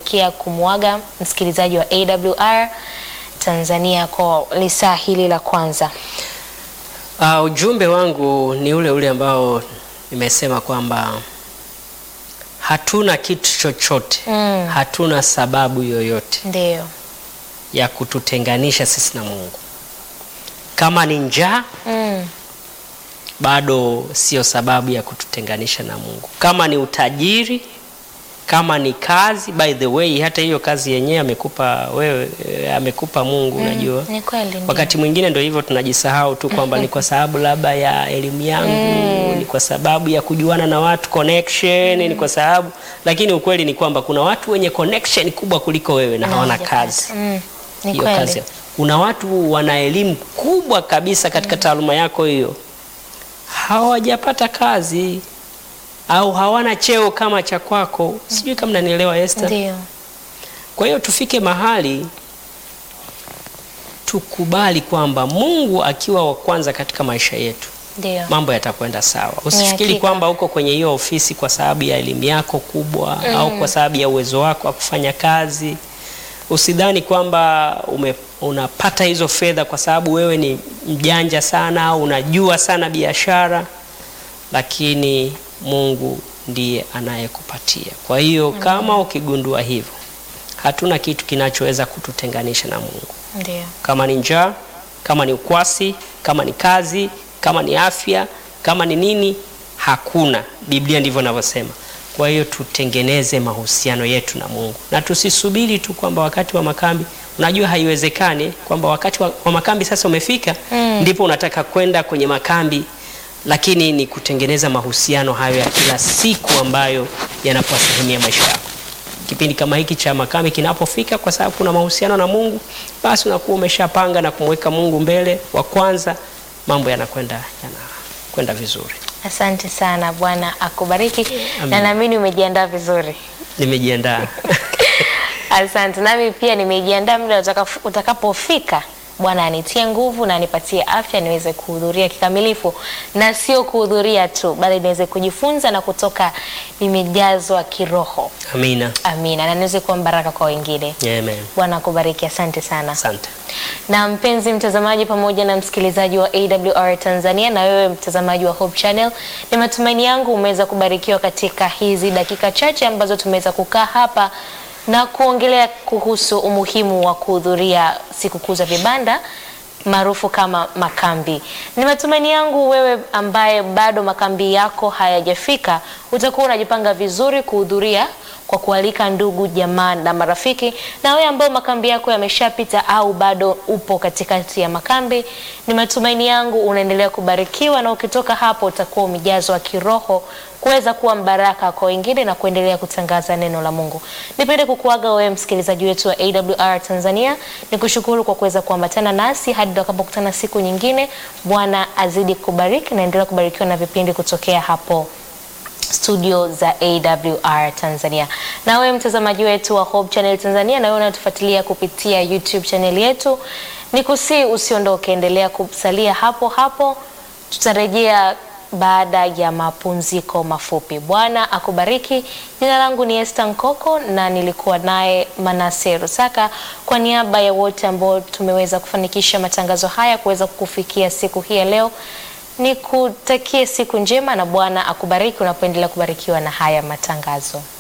tunaelekea kumwaga msikilizaji wa AWR Tanzania kwa lisaa hili la kwanza. Uh, ujumbe wangu ni ule ule ambao nimesema kwamba hatuna kitu chochote Mm. hatuna sababu yoyote Ndio. ya kututenganisha sisi na Mungu. Kama ni njaa, Mm. bado sio sababu ya kututenganisha na Mungu. Kama ni utajiri, kama ni kazi, by the way, hata hiyo kazi yenyewe amekupa wewe, eh, amekupa Mungu, unajua Ni kweli ndio. wakati mwingine ndio hivyo tunajisahau tu kwamba ni kwa sababu labda ya elimu yangu ni kwa sababu ya kujuana na watu connection ni kwa sababu lakini ukweli ni kwamba kuna watu wenye connection kubwa kuliko wewe na hawana hawajapata. kazi Mm. Ni hiyo kweli. kazi kuna watu wana elimu kubwa kabisa katika taaluma yako hiyo hawajapata kazi au hawana cheo kama cha kwako sijui kama nanielewa Esther Ndio. kwa hiyo tufike mahali tukubali kwamba Mungu akiwa wa kwanza katika maisha yetu, Ndio. mambo yatakwenda sawa. Usifikiri hakika. kwamba uko kwenye hiyo ofisi kwa sababu ya elimu yako kubwa au kwa sababu ya uwezo wako wa kufanya kazi. Usidhani kwamba ume, unapata hizo fedha kwa sababu wewe ni mjanja sana au unajua sana biashara, lakini Mungu ndiye anayekupatia. Kwa hiyo kama ukigundua hivyo, hatuna kitu kinachoweza kututenganisha na Mungu Ndio. kama ni njaa, kama ni ukwasi, kama ni kazi, kama ni afya, kama ni nini, hakuna. Biblia ndivyo inavyosema. Kwa hiyo tutengeneze mahusiano yetu na Mungu na tusisubiri tu kwamba wakati wa makambi, unajua haiwezekani kwamba wakati wa, wa makambi sasa umefika Mm. ndipo unataka kwenda kwenye makambi, lakini ni kutengeneza mahusiano hayo ya kila siku ambayo yanakuwa sehemu ya maisha yako kipindi kama hiki cha makambi kinapofika, kwa sababu kuna mahusiano na Mungu, basi unakuwa umeshapanga na kumweka Mungu mbele wa kwanza, mambo yanakwenda yanakwenda vizuri. Asante sana, Bwana akubariki Amen. na naamini umejiandaa vizuri. Nimejiandaa. Asante, nami pia nimejiandaa. Muda utaka- utakapofika, Bwana anitie nguvu na anipatie afya niweze kuhudhuria kikamilifu, na sio kuhudhuria tu, bali niweze kujifunza na kutoka nimejazwa kiroho. Amina. Amina, na niweze kuwa baraka kwa wengine. Amen. Bwana akubariki. Asante sana. Asante. Na mpenzi mtazamaji pamoja na msikilizaji wa AWR Tanzania na wewe mtazamaji wa Hope Channel, ni matumaini yangu umeweza kubarikiwa katika hizi dakika chache ambazo tumeweza kukaa hapa na kuongelea kuhusu umuhimu wa kuhudhuria sikukuu za vibanda maarufu kama makambi. Ni matumaini yangu wewe ambaye bado makambi yako hayajafika utakuwa unajipanga vizuri kuhudhuria kwa kualika ndugu, jamaa na marafiki. Na wewe ambao makambi yako yameshapita au bado upo katikati ya makambi, ni matumaini yangu unaendelea kubarikiwa, na ukitoka hapo utakuwa umejazwa kiroho kuweza kuwa mbaraka kwa wengine na kuendelea kutangaza neno la Mungu. Nipende kukuaga wewe msikilizaji wetu wa AWR Tanzania, nikushukuru kwa kuweza kuambatana nasi hadi tutakapokutana siku nyingine. Bwana azidi kubariki na endelea kubarikiwa na vipindi kutokea hapo studio za AWR Tanzania. Na wewe mtazamaji wetu wa Hope Channel Tanzania, na wewe unatufuatilia kupitia YouTube channel yetu, ni kusii usiondoke, endelea kusalia hapo hapo. Tutarejea baada ya mapumziko mafupi. Bwana akubariki. Jina langu ni Esther Nkoko na nilikuwa naye Manase Rusaka. Kwa niaba ya wote ambao tumeweza kufanikisha matangazo haya kuweza kukufikia siku hii ya leo, nikutakie siku njema na Bwana akubariki unapoendelea kubarikiwa na haya matangazo.